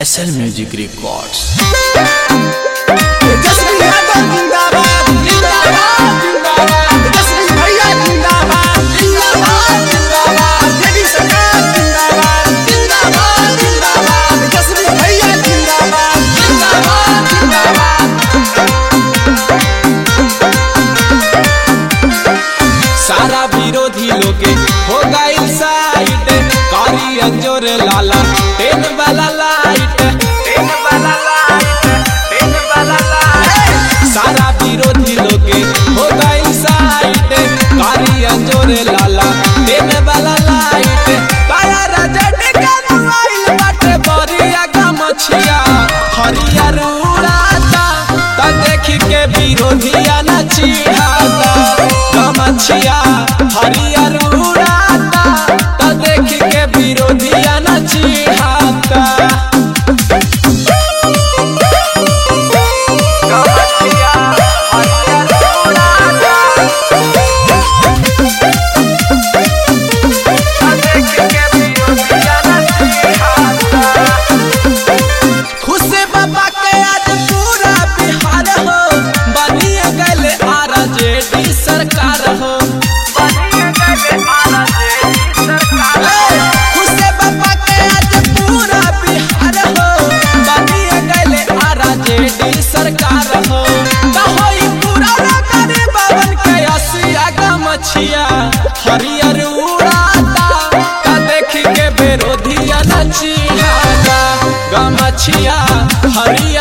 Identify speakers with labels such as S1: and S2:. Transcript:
S1: SL Music Records.
S2: Jasmin Yadav जिंदाबाद जिंदाबाद जिंदाबाद जसमीन भैया जिंदाबाद जिंदाबाद जिंदाबाद जेडी सरकार जिंदाबाद जिंदाबाद जिंदाबाद जसमीन भैया जिंदाबाद जिंदाबाद जिंदाबाद
S3: सारा विरोधी लोगे हो गई साइड कारी अंजोर लाला टेन वाला लाइट टेन वाला लाइट टेन वाला लाइट सारा विरोधी लोगे हो गई साइड कारी अंजोर लाला टेन वाला लाइट काया राजा टिका दुआइल बाटे बरिया का मछिया हरियर उड़ाता ता देख के विरोधिया नचिहाता गमछिया हरियर उड़ाता ता देख के विरोधिया नचिहाता गमछिया हरियर उड़ाता ता देख के विरोधिया नचिहाता खुश बाबा के आज पूरा बिहार हो बनिए गए आरा जेडी सरकार हो खुश बाबा के आज पूरा बिहार हो बनिए गए आरा जेडी सरकार हो कहोई पूरा ना करे बाबन के असिया गमछिया हरियर उड़ाता का देख के विरोधिया नचिहाता गमछिया हरियर